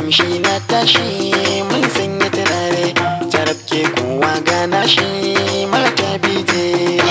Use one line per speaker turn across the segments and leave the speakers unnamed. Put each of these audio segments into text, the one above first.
kamshi na tashi mun sanya turare tarabke kowa gana shi mata bije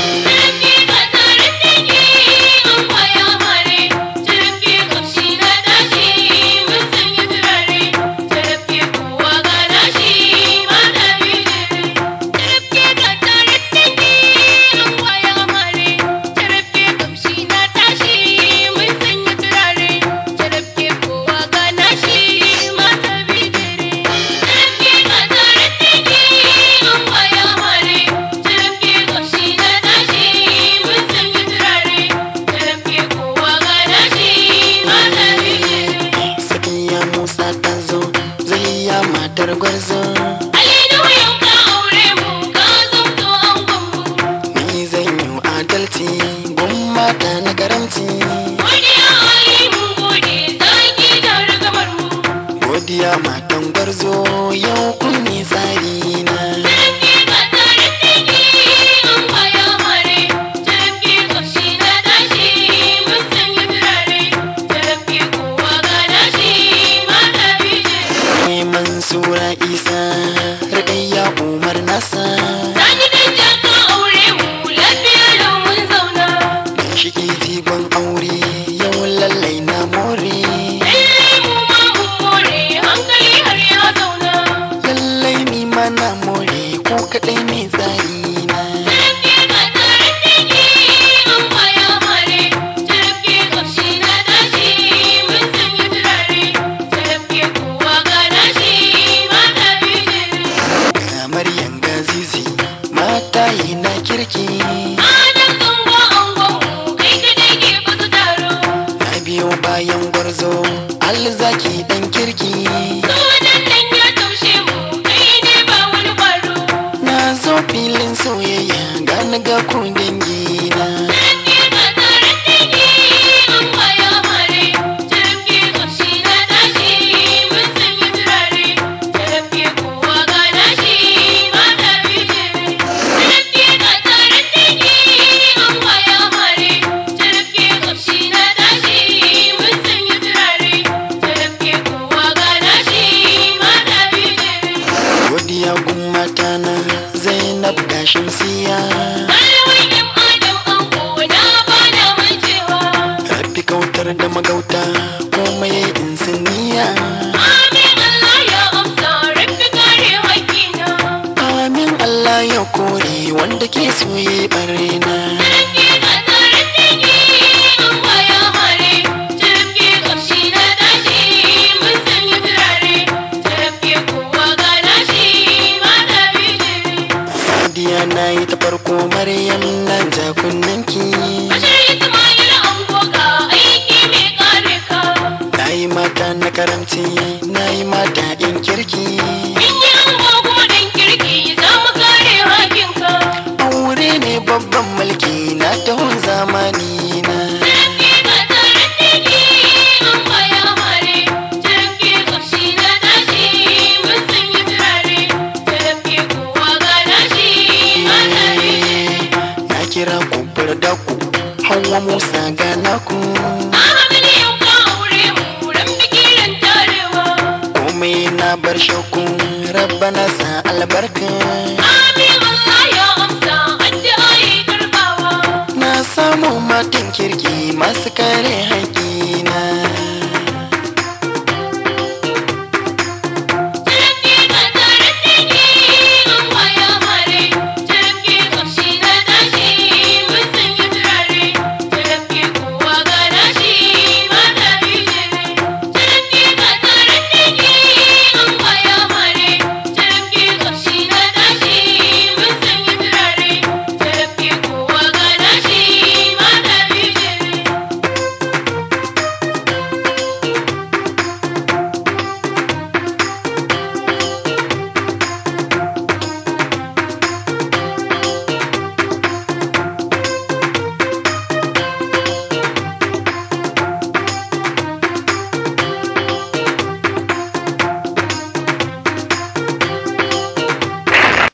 Safiya Musa ta zo zayya matar gwarzo ni zan yi adalci gun mata na karamci godiya matan gwarzo yau kun ne tsari na neman sura isa rikayya umar nasa shiki jigon aure yau lallai na more lallai ni ma na more ko kadai ne tsari na kamar yanga zizi mata yi na kirki na biyo bayan gwarzo alzaki dan kirki na zo filin soyayya gani ga ku dangi na godiya gun mata na zainab da shamsiya rabbi kautar da magauta komai in saniya amin allah ya kore wanda ke soye barena godiya na yi ta farko maryam na ja kunnanki na yi mata na karamci na yi mata in kirki aure ne babban mulki na tahon zamani na na kira ku da ku hawa musa gana ku komai na bar shakku rabbana sa albarka na samu matan kirki masu kare